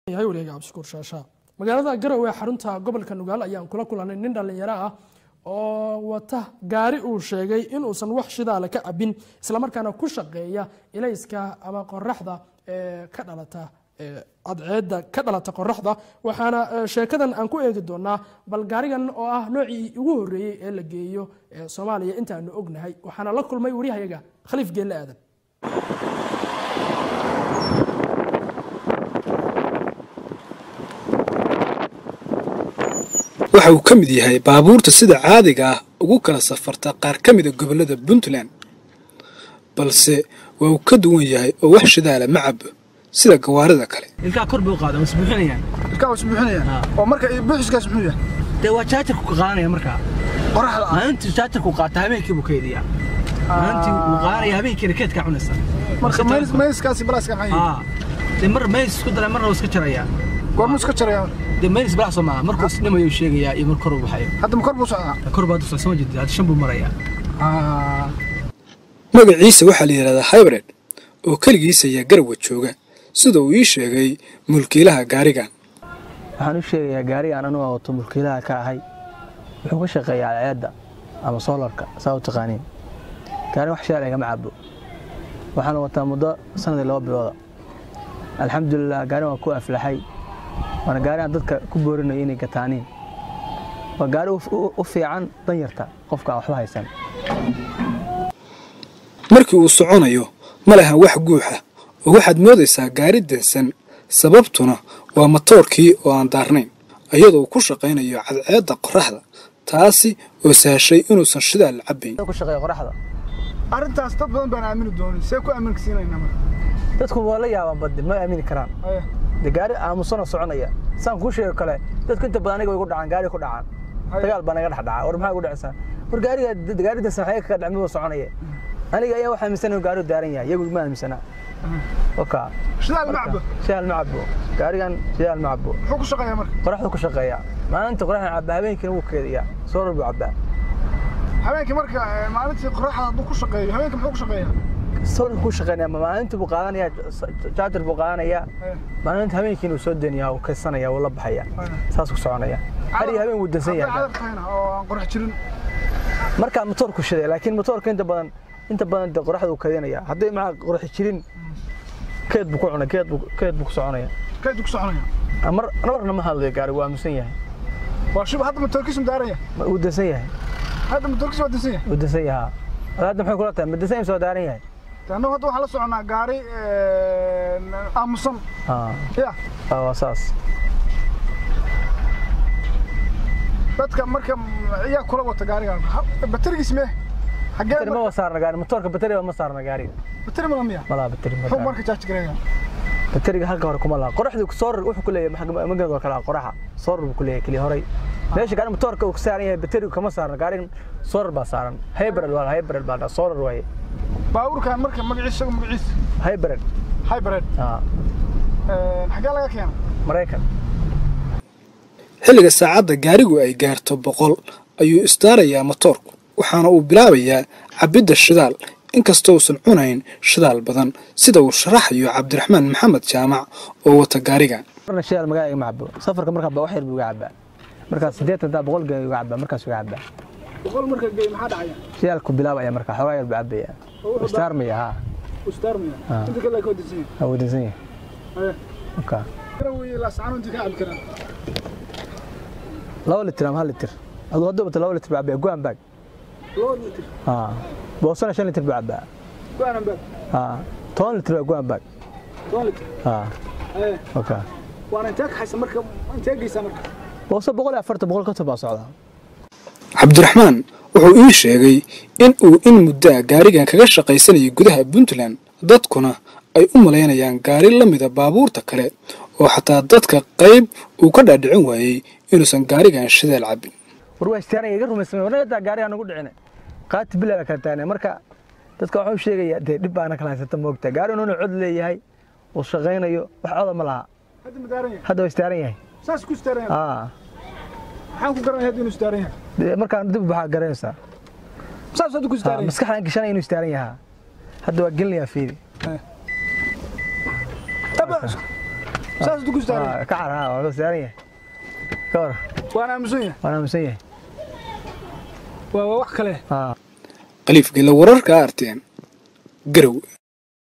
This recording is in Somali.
yahay waliga cabdishukuur shaashaa magaalada garowe ee xarunta gobolka nugaal ayaan kula kulanay nin dhallinyaro ah oo wata gaari uu sheegay inuusan wax shidaale ka cabin islamarkaana ku shaqeeya ilayska ama qoraxda ee ka dhalata cadceedda ka dhalata qoraxda waxaana sheekadan aan ku eegi doonaa bal gaarigan oo ah noocii ugu horeeyey ee la geeyo soomaaliya intaanu ognahay waxaana la kulmay waryahayaga khaliif geelle aadan waxa uu ka mid yahay baabuurta sida caadiga ah ugu kala safarta qaar ka mida gobollada puntland balse waa uu ka duwan yahay oo wax shidaala ma cabo sida gawaarida kale ilkaa kor buu qaada mas buuxinayaan ilkaa was buuxinayaan oo marka buuxiskaas muxuu yahay dee waa jaajarku ka qaadanaya markaa qoraxda ah maalintii jaajarku qaata habeenkii buu kaydiyaa maalintii wuu qaadanaya habeenkiina keedkaa cunaysa marka mays- mayskaasi balaaska maxay yihiin aa dee mar mays isku daray marna waa iska jarayaa goormuu iska jaraya dee mays balax soo maaha markuu isdhimayo sheegayaa iyo mar kor uu baxayo hadda ma kor buu socdaa kor baa dusay soo jeedid hadda shan buu marayaa Ah, magaciisa waxaa la yidhahdaa hybrid oo keligiisa ayaa garawa jooga sida uu ii sheegay mulkiilaha gaarigan waxaan u sheegayaa gaarigaan anugu wato mulkiilaha ka ahay wuxuu ka shaqeeyaa ceedda ama soolarka saa u taqaaniin gaarigan wax shaal igama cabo waxaan wataa muddo sanadii laba bilooda alxamdulilah gaarigan waa ku aflaxay waana gaarigan dadka ku boorinayo inay gataaniin waa gaari u- u- u fiican danyarta qofka aan waxba haysan markii uu soconayo ma lahan wax guuxa oo waxaad moodaysaa gaari dansan sababtuna waa matoorkii oo aan daarnayn iyadoo uu ku shaqaynayo cadceedda qoraxda taasi oo sahashay inuusan shidaal cabbayn ku shaqeeya qoraxda arrintaas dad badan baan aamini doonin see ku aaminka siinaynaa marka dadku waa la yaabaan baddi ma aamini karaan Aya, de gaari aamusana soconaya saan kuu sheego kale dadku inta badan aniga way gu dhacaan gaari ku dhacaan Haya. dagaal baa naga dhex dhaca war maxaa gu dhacaysaa war gaariga gaaridan saxaye kaga dhacmi buu soconaya aniga ayaa waxaa aaminsan inuu gaarigu daaran yahay iyagu ma aaminsana oka shidaal ma cabo shidaal ma cabo gaarigan shidaal ma cabo muxuu ku shaqeeyaa marka qoraxdu ku shaqeeya maalinta qoraxda caba habeenkiina wuu keediyaa soorar buu cabaa habeenkii marka eh, maalintii qoraxda hadduu ku shaqeeyo habeenkii muxuu ku shaqeeyaa soorar ku shaqeynaya maalinta buu qaadanaya jaajar buu qaadanaya Aya, maalinta habeenkiina wuu soo deenaya wuu kaysanaya wuu la baxaya aya. saas ku soconaya hari habeen wuu dansan Hadday yahay cadar tahayna oo aan qorax jirin markaa motoorku shiday laakiin motoorka inta badan inta badan dee qoraxda uu kadinaya hadday maxaa qoraxi jirin keed buu ku cunay keed buu keed buu ku soconaya kayduu ku soconaya mar marna ma hadlayo gaari waa aamusan yahay waa shub hadda matoorkiisu daaran yahay Ma- wuu dansan yahay hadda matoorkiisu waa dinsan yahay wuu dansan yahaa Ad hadda maxay kula tahay ma dansan yahay soo daaran yahay De annagu hadda waxaan la soconaa gaari eh, aamusan haa ya aa, waa saas dadka marka iyaa kula wata gaarigan Ha- baterigiis mee xagee bateri ma saarna gaari motoorka bateriga ma saarna gaari bateri mala miya ma laha bateri ma muxuu saarna. marka jaaji gareeyaa bateriga halka hore kuma laha qoraxdu soorar wuxuu ku leeyahay maxaa magaalada kale ah, qoraxa soorar buu ku leeyahay kaliya horay meesha gaari motoorka uu ka saaran yahay baterigu kama saarna gaarigan soorar baa saaran hybrid waa hybrid baa dhaa soorar waaye baabuurkan marka magaciisa isagu magaciisa hybrid hybrid aa Eh, xagee laga keena maraykan xilliga saacadda gaarigu ay gaarto boqol ayuu isdaarayaa matoorku waxaana uu bilaabayaa cabbidda shidaal inkastoo uusan cunayn shidaal badan sida uu sharaxayo cabdiraxmaan maxamed jaamac oo wata gaarigan marna shidaal magaala igama cabo safarka markaa baa wax yar buu iga cabaa markaas siddeetan daa boqol gee iga cabaa markaas iga cabaa boqol marka gey maxaa dhacaya shidaalku bilaabaya markaa xoogaa yar buu cabaya istaarmaya haa ustaarmaya Ah. inta kale ka dinsan waa wadansan yahay yahay oka garaweye laascano inta ka cabi karaan laba litir ama hal litir aduu hadduu bato laba litir buu cabaya goan bag laba litir haa boosana shan litir buu cabaa goanan bag haa toban litir baa goan bag toban litir haa Eh, oka waana intee ka haysa marka intee geysaa marka booso boqol iyo afartan boqol konton baa socdaa cabdiraxmaan wuxuu ii sheegay in uu in muddaa gaarigan kaga shaqaysanayay gudaha puntland dadkuna ay u malaynayaan gaari la mida baabuurta kale oo xataa dadka qayb uu ka dhaadhicin waayey inuusan gaarigan shidaal cabbin war waa istaaran iga rumaysamay warna taa gaariga nagu dhicine qaati bilaa baa kala taagna marka dadka waxuu sheegaya dee dhib baana kala haysata moogta gaari inuu cod leeyahay uu shaqaynayo wax coda ma laha hadda ma daaran yahay hadda waa istaaran yahay saas ku istaaran yahay aa maxaan ku garanaya hadda inuu istaaran yahay dee markaan dib waxaa garanaysaa saas hadda ku Aa, istaaran yahay maskaxdan gashanaya inuu istaaran yahaa hadda waa gelinayaa fiidi saas duku saaran Ah, ka car ha waa saaran yahay ka war waan aamusan yahay waan aaminsan yahay waa waa wax kale Ah. khaliif gela wararka arteen garow